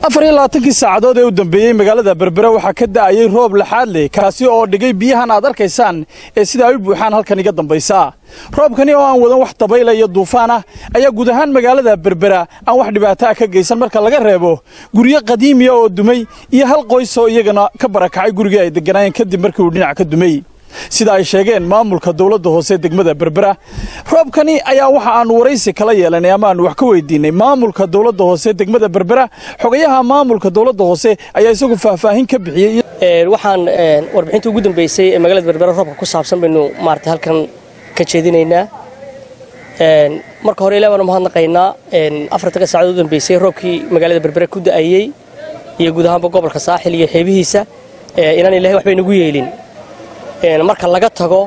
afar iyo labaatankii saacadood ee u dambeeyey magaalada berbera waxaa ka da'ayey roob laxaad leh kaasi oo dhigay biyahan aad arkaysaan ee sida ay u buuxaan halkan iga dambaysa roobkani oo aan wadan wax dabayla iyo duufaan ah ayaa guud ahaan magaalada berbera aan wax dhibaato ah ka geysan marka laga reebo guryo qadiimiya oo dumay iyo hal qoys oo iyagana ka barakacay gurigii ay degganaayeen kadib markii uu dhinac ka dumay sida ay sheegeen maamulka dowladda hoose degmada berbera roobkani ayaa waxa aanu waraysi kala yeelanay ama aanu wax ka weydiinay maamulka dowladda hoose degmada berbera xogayaha maamulka dowladda hoose ayaa isagu faahfaahin ka bixiyey waxaan warbixinta ugu dambeysay ee magaalada berbera roobka ku saabsan baynu maarata halkan ka jeedinaynaa marka hore ilaa baanu mahadnaqaynaa afartanka saacadood u dambeysay roobkii magaalada berbera ku da'ayey iyo guud ahaanba gobolka saaxil iyo xeebihiisa inaan ilahay waxbay nagu yeelin marka laga tago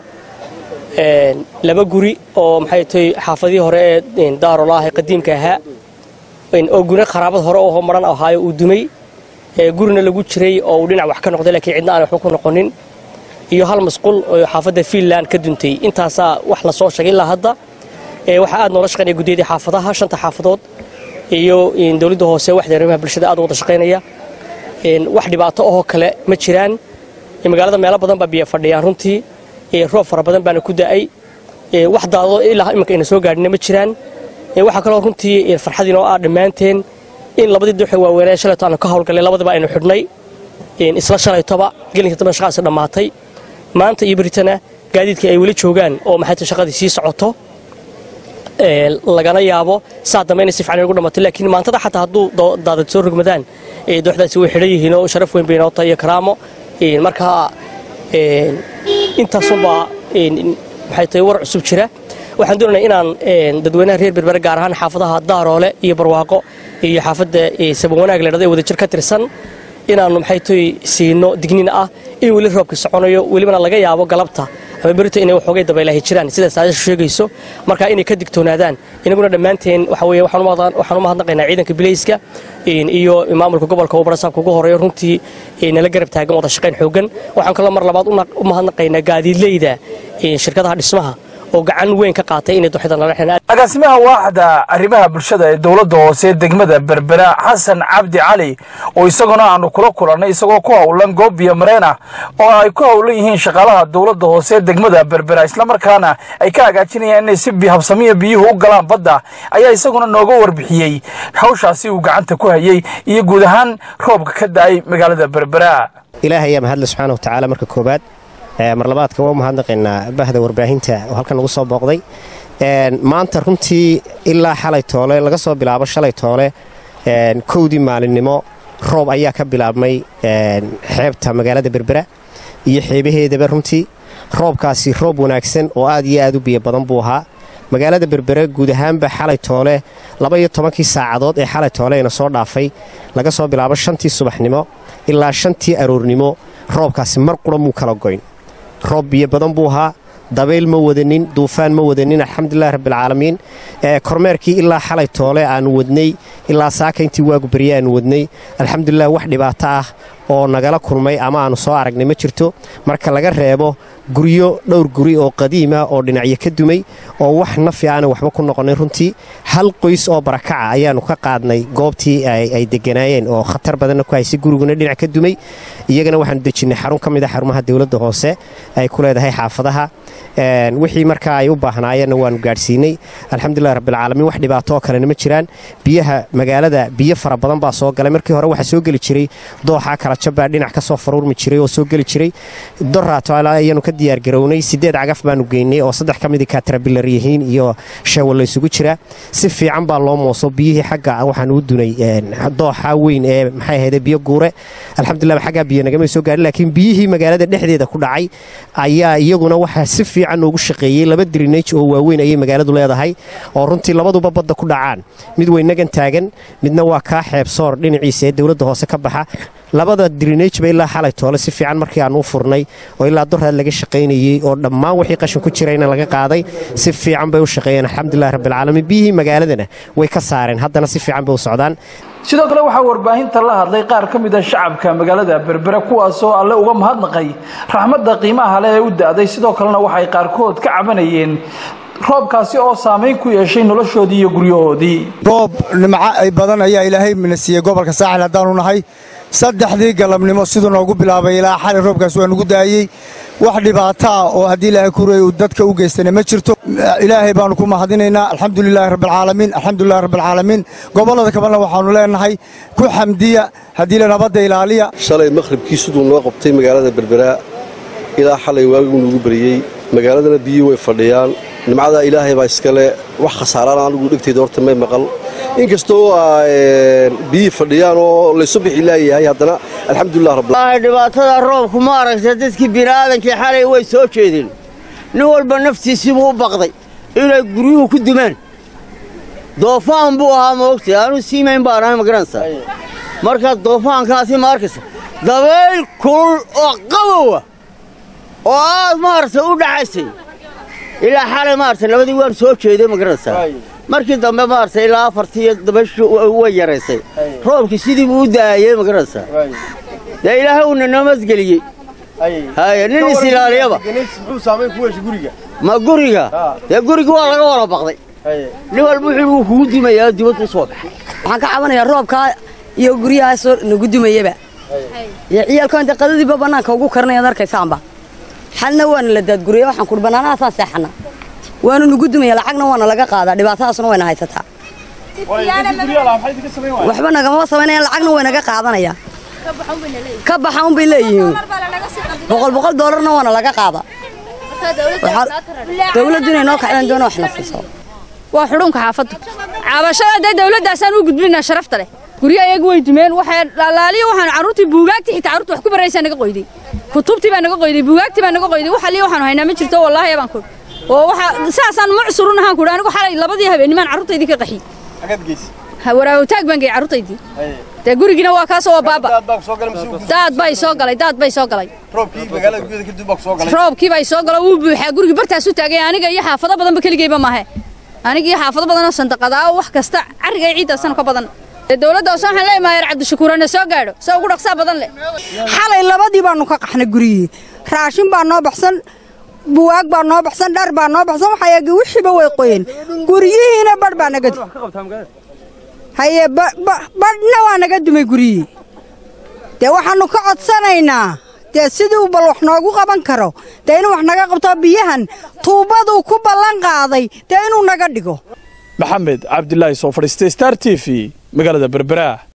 laba guri oo maxay tahay xaafadihii hore ee daarolaah ee qadiimka ahaa oo guna kharaabad hore oo maran ahaayo uu dumay gurina lagu jiray oo uu dhinac wax ka noqday laakiin cidna aan waxba ku noqonin iyo hal masquul oo xaafadda fiinland ka duntay intaasaa wax la soo sheegay ilaa hadda waxaa aad noola shaqaynaya guddiyadii xaafadaha shanta xaafadood iyo dowladda hoose waxda arrimaha bulshada aad u wada shaqaynaya wax dhibaato ahoo kale ma jiraan magaalada meelo badan baa biyo fadhiyaan runtii roob fara badan baana ku da'ay wax daadado ilaa iminka ayna soo gaadhina ma jiraan waxaa kaloo runtii farxadiin oo ah dhammaanteen in labadii duuxe waaweynee shalayto aanu ka howlgallay labadiba aynu xidhnay isla shalaytoba gelinka dambe shaqaasi dhammaatay maanta iyo beritana gaadiidkii ay weli joogaan oo maxay tahay shaqadii sii socoto lagana yaabo saa dambe inay si fiican ugu dhammato laakiin maantada xataa hadduu daadad soo rogmadaan dooxdaasi way xidhan yihiin oo sharaf weyn bay inoo tahay iyo karaamo marka intaasunbaa maxay tahay war cusub jira waxaan doonaynaa inaan dadweynaha reer berbere gaar ahaan xaafadaha daaroole iyo barwaaqo iyo xaafadda sabawanaag ledhada ee wadajir ka tirsan inaannu maxay tahay siino digniin ah in weli roobka soconayo welibana laga yaabo galabta ama berito inay waxoogay dabaylahay jiraan sida saadashu sheegayso marka inay ka digtoonaadaan inaguna dhammaanteen waxa weeye waxaan u mahadnaqaynaa ciidanka bilayska iyo maamulka gobolka oo barasaabka ugu horeeyo runtii nala garab taagan wada shaqayn xooggan waxaan kaloo mar labaad u mahadnaqaynaa gaadiidleyda shirkadaha dhismaha oo gacan weyn ka qaatay inay duxida nala xidhaan agaasimaha waaxda arrimaha bulshada ee dowladda hoose degmada berbera xasan cabdi cali oo isaguna aanu kula kulannay isagoo ku howlan goob biyo mareen ah oo ay ku howlan yihiin shaqaalaha dowladda hoose degmada berbera islamarkaana ay ka hagaajinayaan inay si habsamiya biyuhu u galaan badda ayaa isaguna nooga warbixiyey hawshaasi uu gacanta ku hayey iyo guud ahaan roobka ka da'ay magaalada berbera ilaahay ayaa mahadle subxaana watacaala marka koobaad mar labaadka waa u mahadnaqaynaa bahda warbaahinta oo halkan ugu soo booqday maanta runtii ilaa xalay toole laga soo bilaabo shalay toole kowdii maalinimo roob ayaa ka bilaabmay xeebta magaalada berbera iyo xeebaheedaba runtii roobkaasi roob wanaagsan oo aad iyo aad u biyo badan buu ahaa magaalada berbere guud ahaanba xalay toole laba iyo tobankii saacadood ee xalay tooleyna soo dhaafay laga soo bilaabo shantii subaxnimo ilaa shantii aroornimo roobkaasi mar qura muu kala goyn roob biyo badan buu ahaa dabayl ma wadanin duufaan ma wadanin alxamdulilahi rabbialcaalamiin kormeerkii ilaa xalay toole aannu wadnay ilaa saaka intii waagu berye aannu wadnay alxamdulilah wax dhibaato ah oo nagala kulmay ama aannu soo aragnay ma jirto marka laga reebo guryo dhowr guri oo qadiima oo dhinacyo ka dumay oo wax nafi aana waxba ku noqonin runtii hal qoys oo barakaca ayaannu ka qaadnay goobtii ay deganaayeen oo khatar badanna ku haysay guriguna dhinac ka dumay iyagana waxaanu dejinnay xarun ka mid a xarumaha dowladda hoose ay ku leedahay xaafadaha wixii markaa ay u baahnaayeenna waannu gaadhsiinay alxamdulilahi rabbilcaalamiin wax dhibaato oo kalena ma jiraan biyaha magaalada biyo fara badan baa soo galay markii hore waxaa soo geli jiray dooxa kalajabbaa dhinac ka soo faruurmi jiray oo soo geli jiray doraato ayaanu ka diyaargarownay siddeed cagaf baanu geynay oo saddex ka midii katrabilar yihiin iyo sheewal la isugu jira si fiican baa loo mooso biyihii xagga waxaanu u dunay dooxa weyn ee maxay ahayde biyo guure alxamdulilah xaggaa biyo nagamay soo gaadhin laakiin biyihii magaalada dhexdeeda ku dhacay ayaa iyaguna waxaa si fiican noogu shaqeeyey laba drinaj oo waaweyn ayay magaaladu leedahay oo runtii labaduba badda ku dhacaan mid weynagan taagan midna waa kaa xeebsoor dhinaciisa ee dowladda hoose ka baxa labada drinajba ilaa xalay toole si fiican markii aan u furnay oo ilaa doraad laga shaqaynayey oo dhammaan wixii qashin ku jirayna laga qaaday si fiican bay u shaqeeyeen alxamdulilahi rabbilcaalamiin biyihii magaaladana way ka saareen haddana si fiican bay u socdaan sidoo kale waxaa warbaahinta la hadlay qaar ka mid a shacabka magaalada berbera kuwaasoo alle uga mahadnaqay raxmadda qiimaha leh ee u da'day sidoo kalena waxay qaarkood ka cabanayeen roobkaasi oo saamayn ku yeeshay noloshoodii iyo guryahoodii roob nimco ay badan ayaa ilaahay mina siiyey gobolka saaxil haddaanu nahay saddexdii galabnimo siduu noogu bilaabay ilaa xali roobkaas waa nugu daayey wax dhibaato ah oo haddii ilaahay kureey uu dadka u geystana ma jirto ilaahay baanu ku mahadinaynaa alxamdulilaahi rabbilcaalamiin alxamdulilahi rabbilcaalamiin gobollada kabalna waxaannu leenahay ku xamdiya haddii la nabadda ilaaliya shalay maqhribkii siduu noo qabtay magaalada berberaa ilaa xalay waaguu nuugu beriyey magaaladana biyii way fadhiyaan nimcadaa ilaahay baa iskale wax khasaaraan anigu dhegtayda horta may maqal inkastoo biyii fadhiyaan oo laysu bixi laayahay haddana alxamdulilah rabbil dhibaatada roobku ma aragta dadkii bini'aadankii xalay way soo jeedeen nin walba naftiisiibuu u baqday inay guryuhu ku dumaan doofaan buu ahaa moogtay aanu siimayn baan ahay magaranaysaa marka doofaankaasi ma arkaysa dabayl kulul oo qabowa oo aad maaragtay u dhacaysay ilaa xalay maaragtay labadii waan soo jeeday magaranaysaa markii dambe maaragtay ilaa afartii dabayshu way yaraysay roobkii sidii buu u daayey magaranaysaa dee ilaahay uuna nabadgeliyey haye nin is ilaaliyaba ma guriga dee guriga waa laga wada baqday nin walba wuxuu wuu kugu dimayaa dibaddu soo baxay waxaan ka cabanayaa roobkaa iyo guryahaasoo nagu dumayaba iyo ciyaalka inta qadadiiba bannaanka ugu karinayaad arkaysaanba xalna waana la daadguriya waxaan kuhi bannaanahaasaan seexana waanu nagu dumaya lacagna waana laga qaadaa dhibaatadaasna wayna haysataa waxba nagamama samaynayaan lacagna way naga qaadanayaan ka baxa unbay leeyihiin boqol boqol doolarna waana laga qaada dawladdu inay noo kacdaan doona wax na siiso waa xudhunka xaafaddu cabashada dee dawladdaasaan u gudbinaa sharafta leh guryo ayagu way dumeen waxay laaliyo waxaan carruurtii buugaagtii xitaa carruurta wax ku baraysaa naga qoyday kutubtii baa naga qoyday buugaagtii baa naga qoyday wax aliyo waxaanu haynaa ma jirto wallaahi baan ku oo waxa saasaan mucsurun ahaan ku anigu xalay labadii habeennimaan carruurtaydii ka qaxiyey waraawtaag baan geeyey carruurtaydii dee gurigiina waa kaasoo waa baaba daad bay soo galay daad bay soo galay roobkii bay soo galo wuu buuxaa gurigii bartaas u taagay aniga iyo xaafado badanba keligeyba maahe aniga iyo xaafado badanoo sandaqadaa wax kasta carriga iyo ciiddaasana ka badan dowladda hoose waxaan leeyahay maayer cabdishakuurana soo gaadho se ugu dhaqsaa badan leh xalay labadii baanu ka qaxnay guryihii raashin baa noo baxsan buwaag baa noo baxsan dhar baa noo baxsan waxayagi wixiiba way qoyeen guryihiina badh baa naga haye badhna waa naga dumay guryihii dee waxaannu ka codsanaynaa dee siduu bal wax noogu qaban karo dee inuu wax naga qabto biyahan tuubaduu ku ballan qaaday dee inuu naga dhigo maxamed cabdilaahi soo fadhiistay star t v magaalada berbera